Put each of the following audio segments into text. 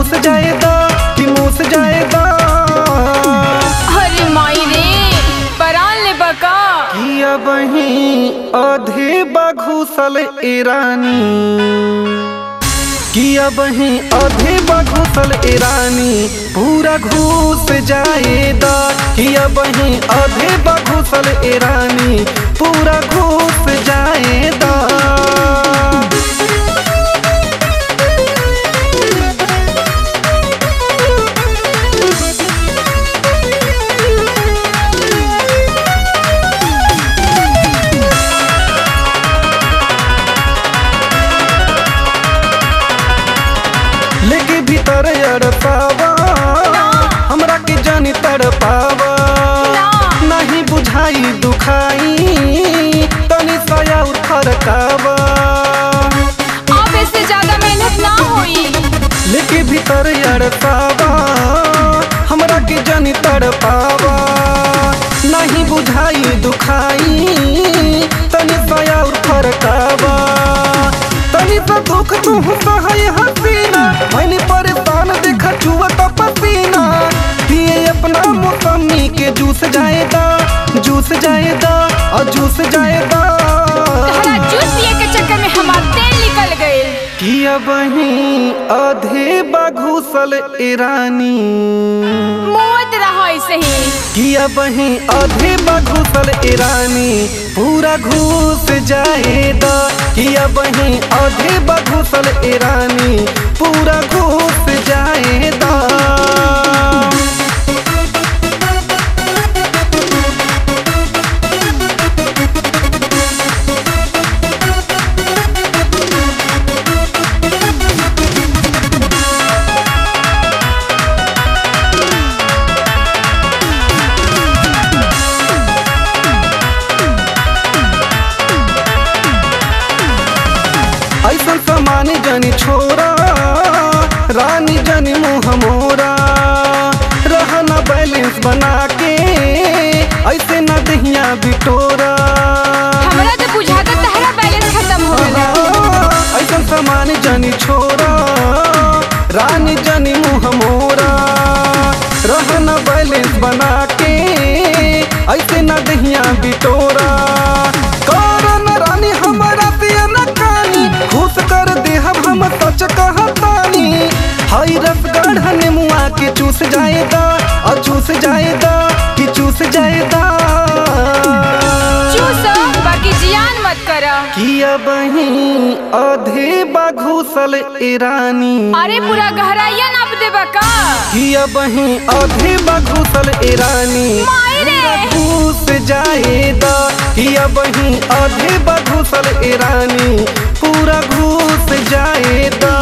मूस जाएदा कि मूस जाएदा अरे माई रे परान ले बका किया बही अधे बघुसल ईरानी किया बही अधे बघुसल ईरानी पूरा घूस जाएदा किया बही अधे बघुसल ईरानी पूरा घूस जाएदा लेके भीतर अड़पावा हमरा के जानी तड़पावा ना। नहीं बुझाई दुखाई तनी सया उठरकावा अब इससे ज्यादा मेहनत ना होई लेके भीतर अड़पावा हमरा के जानी तड़पावा नहीं बुझाई दुखाई तनी सया उठरकावा तनी सा दुख तू सहय हसीना मैंने परेशान देखा चुवत पसीना पिए अपना मौसमी के जूस जाएदा जूस जाएदा और जूस जाएदा तहरा जूस पिए के चक्कर में हमार तेल निकल गए किया बही अधे बघुसल ईरानी मोद रहा ऐसे ही किया बही अधे बघुसल ईरानी पूरा घूस जाएदा किया बही अधे बघुसल ईरानी पूरा घूस जाएदा ऐसा समान जनी छोरा रानी जनी मुँह मोरा रहना बैलेंस बना के ऐसे न दहिया बिटोरा हमरा तो बुझाता तहरा बैलेंस खत्म हो गया ऐसा समान जनी छोरा रानी जनी मुँह मोरा रहना बैलेंस बना के ऐसे न दहिया बिटोरा करन रानी हमारा पिया न कानी खुश कर दे हम हम सच कहतानी हई रस गढ़ मुआ के चूस जाएदा और चूस जाएदा कि चूस जाएदा चूसो बाकी जियान मत करा किया बही अधे बघुसल ईरानी अरे पूरा गहराइया नाप दे बका किया बही अधे बघुसल ईरानी माई रे घूस जाएदा किया बही अधे बघुसल ईरानी पूरा घूस जाएदा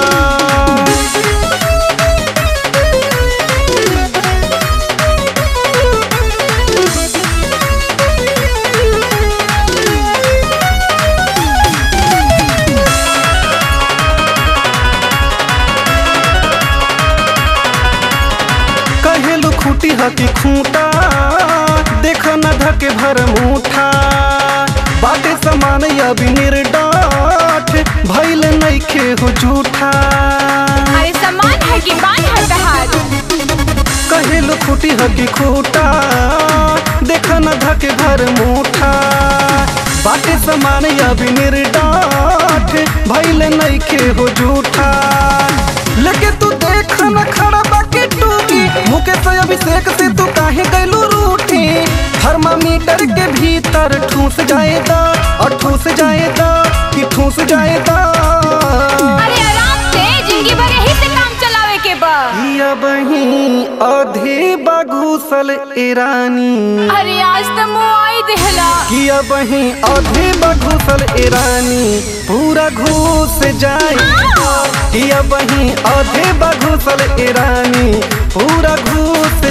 कहेलु खूटी हकी खूंटा देख न धके भर मुठा बाटे समान अभी निर्डाठ भैल नइखे हो झूठा अरे सामान है कि बान है तहार कहेलु खूटी हकी खूटा देख न धके भर मुठा बाटे समान अभी निर्डाठ भैल नइखे हो झूठा लेके तू देख न खड़ा बाकी टूकी मुकेश अभिषेक से तू काहे गैलू रूठी थर्मामीटर के भीतर ठूस जाएदा और ठूस जाएदा कि ठूस जाएदा अरे आराम से जिंदगी भर यही से काम चलावे के बा किया बही अधे बघुसल ईरानी अरे आज तो मुँह आई देहला किया बही अधे बघुसल ईरानी पूरा घूस जाए किया बही अधे बघुसल ईरानी पूरा घूस